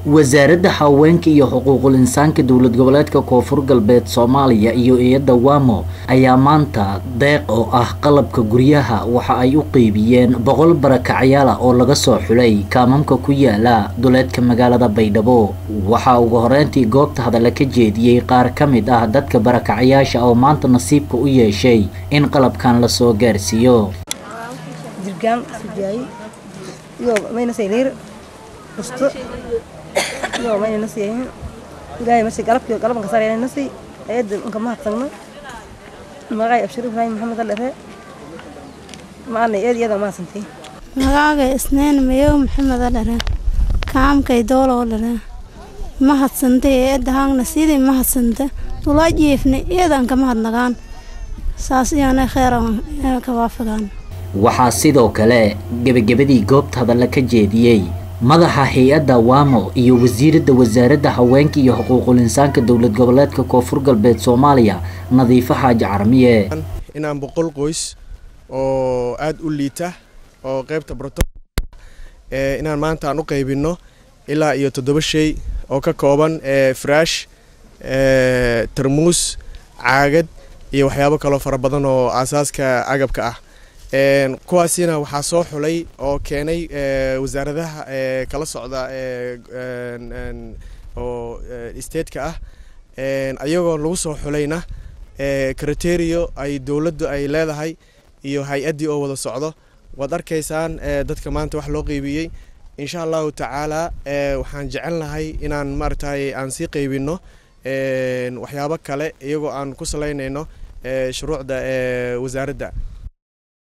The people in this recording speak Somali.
wasaaradda haweenka iyo xuquuqul insaanka dowlad goboleedka koonfur galbeed soomaaliya iyo iyada wamo ayaa maanta deeq oo ah qalabka guryaha waxa ay u qeybiyeen boqol barakacyaal ah oo laga soo xulay kaamamka ku yaala duleedka magaalada baydhabo waxaa ugu horeyntii goobta hadalla ka jeediyey qaar ka mid ah dadka barakacyaasha oo maanta nasiibka u yeeshay in qalabkan lasoo gaarsiiyo jirgaan sujaayi iyo mayna sayliir busto iyo mayna nasiyahin ilaahay masi galabkii galabanka sarayna nasi ayada inka mahadsagno magacay abshir ibraahim maxamed aldhere maana eed iyada mahadsantay magaaga isneen mayow maxamed aldhere kaamkay doolow dhere mahadsantay eedda haangna sidii mahadsanta tulaa jiifna iyadan ka mahadnagaan saas iyaana kheyran ka waafagaan waxaa sidoo kale gebagabadii goobta hadalla ka jeediyey madaxa hay-adda wamo iyo wasiiradda wasaaradda haweenka iyo xuquuqul insaanka dowlad goboleedka koonfur galbeed soomaaliya nadiifo xaaji carmiye inaan boqol qoys oo aada u liita oo qeybta broto inaan maanta aan u qaybinno ilaa iyo toddoba shay oo ka kooban fraash tarmuus caagad iyo waxyaabo kaloo fara badan oo aasaaska agabka ah kuwaasina waxaa soo xulay oo keenay wasaaradaha kala socda oo stateka ah ayagoo lagu soo xulayna criterio ay dowladdu ay leedahay iyo hay-addii oo wada socdo waad arkaysaan dadka maanta wax loo qeybiyey insha allahu tacaala waxaan jecelnahay inaan maaragtay aan sii qeybinno waxyaabo kale iyagoo aan ku salaynayno shuruucda wasaaradda